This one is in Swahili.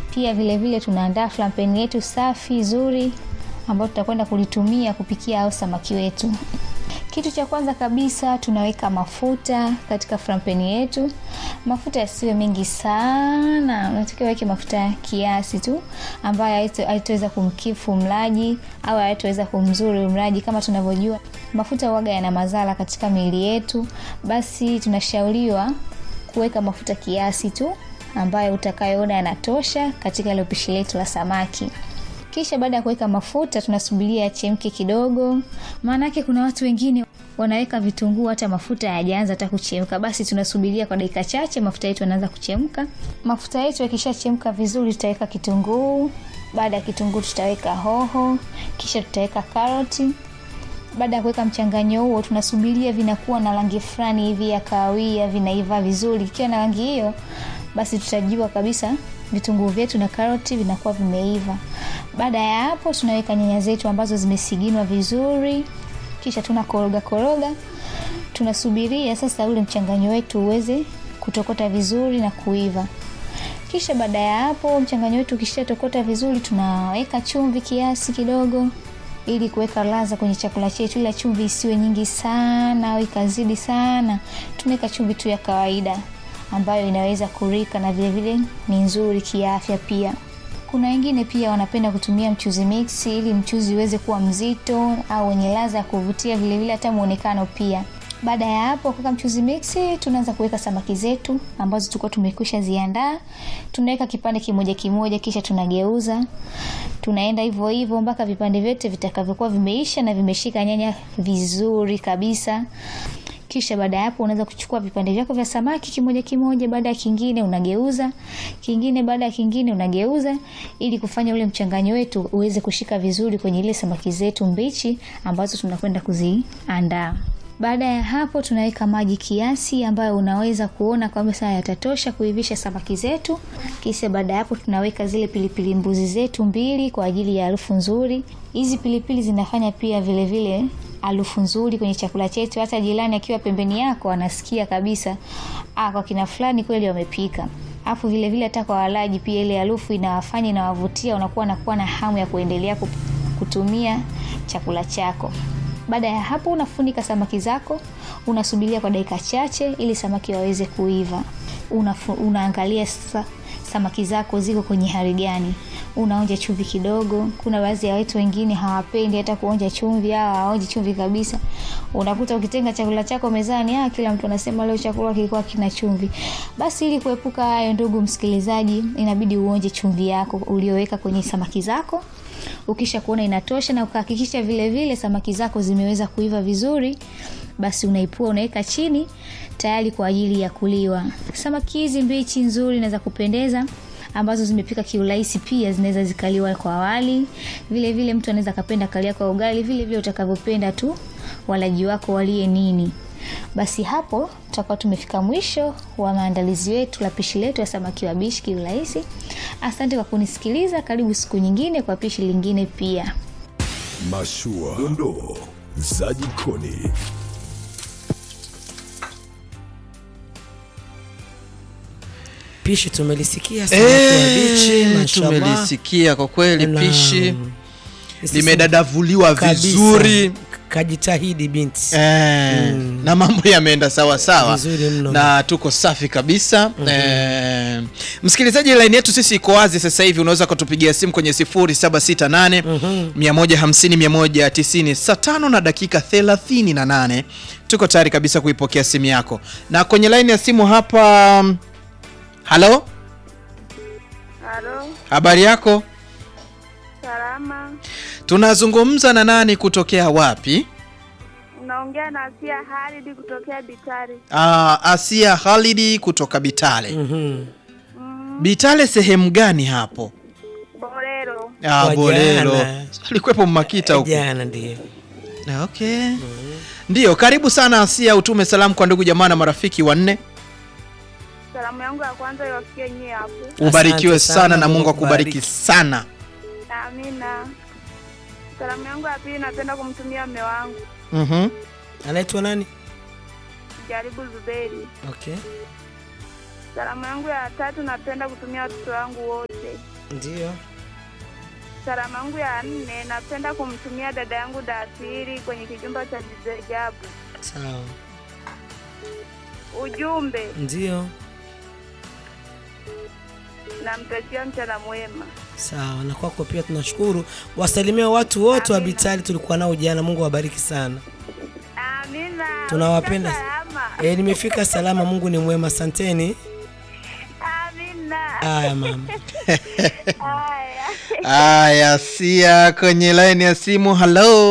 Pia vile vile tunaandaa flampeni yetu safi zuri ambayo tutakwenda kulitumia kupikia au samaki wetu. Kitu cha kwanza kabisa tunaweka mafuta katika frampeni yetu. Mafuta yasiwe mengi sana, unatakiwa weke mafuta kiasi tu ambayo haitaweza kumkifu mlaji au haitaweza kumzuru mlaji. Kama tunavyojua mafuta huaga yana madhara katika miili yetu, basi tunashauriwa kuweka mafuta kiasi tu ambayo utakayoona yanatosha katika ile pishi letu la samaki. Kisha baada ya kuweka mafuta tunasubiria yachemke kidogo, maanake kuna watu wengine wanaweka vitunguu hata mafuta hayajaanza hata kuchemka. Basi tunasubiria kwa dakika chache, mafuta yetu yanaanza kuchemka. Mafuta yetu yakishachemka vizuri, tutaweka kitunguu. Baada ya kitunguu, tutaweka hoho, kisha tutaweka karoti. Baada ya kuweka mchanganyo huo, tunasubiria vinakuwa na rangi fulani hivi ya kahawia, vinaiva vizuri. Ikiwa na rangi hiyo, basi tutajua kabisa vitunguu vyetu na karoti vinakuwa vimeiva. Baada ya hapo, tunaweka nyanya zetu ambazo zimesiginwa vizuri, kisha tunakoroga koroga. Tunasubiria sasa ule mchanganyo wetu uweze kutokota vizuri na kuiva. Kisha baada ya hapo, mchanganyo wetu ukishatokota vizuri, tunaweka chumvi kiasi kidogo ili kuweka ladha kwenye chakula chetu, ila chumvi isiwe nyingi sana au ikazidi sana. Tunaweka chumvi tu ya kawaida ambayo inaweza kurika na vile vile ni nzuri kiafya pia. Kuna wengine pia wanapenda kutumia mchuzi mix ili mchuzi uweze kuwa mzito au wenye ladha ya kuvutia, vile vile hata muonekano pia. Baada ya hapo kuweka mchuzi mix, tunaanza kuweka samaki zetu ambazo tulikuwa tumekwisha ziandaa. Tunaweka kipande kimoja kimoja, kisha tunageuza. Tunaenda hivyo hivyo mpaka vipande vyote vitakavyokuwa vimeisha na vimeshika nyanya vizuri kabisa. Kisha baada ya hapo unaweza kuchukua vipande vyako vya samaki kimoja kimoja, baada ya kingine unageuza, kingine baada ya kingine unageuza, ili kufanya ule mchanganyo wetu uweze kushika vizuri kwenye ile samaki zetu mbichi ambazo tunakwenda kuziandaa. Baada ya hapo tunaweka maji kiasi ambayo unaweza kuona kwamba sasa yatatosha kuivisha samaki zetu. Kisha baada ya hapo tunaweka zile pilipili mbuzi zetu mbili kwa ajili ya harufu nzuri. Hizi pilipili zinafanya pia vile vile harufu nzuri kwenye chakula chetu. Hata jirani akiwa pembeni yako anasikia kabisa, ah, kwa kina fulani kweli wamepika. Alafu vile vile hata kwa walaji pia ile harufu inawafanya inawavutia, unakuwa nakuwa na hamu ya kuendelea kutumia chakula chako. Baada ya hapo unafunika samaki zako, unasubiria kwa dakika chache ili samaki waweze kuiva. Unafu, unaangalia sasa samaki zako ziko kwenye hali gani. Unaonja chumvi kidogo. Kuna baadhi ya watu wengine hawapendi hata kuonja chumvi au hawaonji chumvi kabisa. Unakuta ukitenga chakula chako mezani, ah, kila mtu anasema leo chakula kilikuwa kina chumvi. Basi ili kuepuka hayo, ndugu msikilizaji, inabidi uonje chumvi yako ulioweka kwenye samaki zako. Ukisha kuona inatosha na ukahakikisha vile vile samaki zako zimeweza kuiva vizuri, basi unaipua unaweka chini tayari kwa ajili ya kuliwa. Samaki hizi mbichi nzuri na za kupendeza ambazo zimepika kiurahisi pia zinaweza zikaliwa kwa wali. Vile vile mtu anaweza kapenda kalia kwa ugali, vile vile utakavyopenda tu walaji wako walie nini. Basi hapo tutakuwa tumefika mwisho wa maandalizi yetu la pishi letu ya samaki wabishi kiurahisi. Asante kwa kunisikiliza. Karibu siku nyingine kwa pishi lingine pia. Mashua, dondoo za jikoni. Pishi tumelisikia samaki wabichi, Eh, mashallah. tumelisikia kwa kweli Na- pishi Sisi- limedadavuliwa kabisa. vizuri Kajitahidi binti. eh, na mambo yameenda sawa sawa Vizuri mno. na tuko safi kabisa eh, msikilizaji laini yetu sisi iko wazi sasa hivi unaweza kutupigia simu kwenye 0768 150 190 saa tano na dakika 38 tuko tayari kabisa kuipokea simu yako na kwenye laini ya simu hapa halo Halo, habari yako salama. tunazungumza na nani kutokea wapi Unaongea na Asia Halidi kutokea Bitari. Ah, Asia Halidi kutoka Bitale. Mhm. Bitale sehemu gani hapo? Borero. Ah, Kwa Bolelo. jana. Alikuwepo Mmakita huko. Jana ndio. Ah, Okay. Ndiyo, karibu sana Asia, utume salamu kwa ndugu jamaa na marafiki wanne. Salamu yangu ya kwanza iwafikie nyie hapo. Ubarikiwe sana, sana, na Mungu Mungu akubariki akubariki. sana. Amina. Salamu yangu ya pili napenda kumtumia mme wangu Mhm. Anaitwa nani? Jaribu Zuberi. Okay. Salamu yangu ya tatu napenda kutumia watoto wangu wote Ndio. Salamu yangu ya nne napenda kumtumia dada yangu Dasiri kwenye kijumba cha Jizajabu. Sawa. Ujumbe Ndio. namtakia mchana mwema. Sawa. Na kwako pia tunashukuru. Wasalimia watu wote wa Amina. Bitali tulikuwa nao jana. Mungu awabariki sana. Amina. Tunawapenda. Fika salama. Eh, nimefika salama. Mungu ni mwema. Asanteni. Amina. Haya mama. Haya. Aya, sia kwenye laini ya simu. Halo,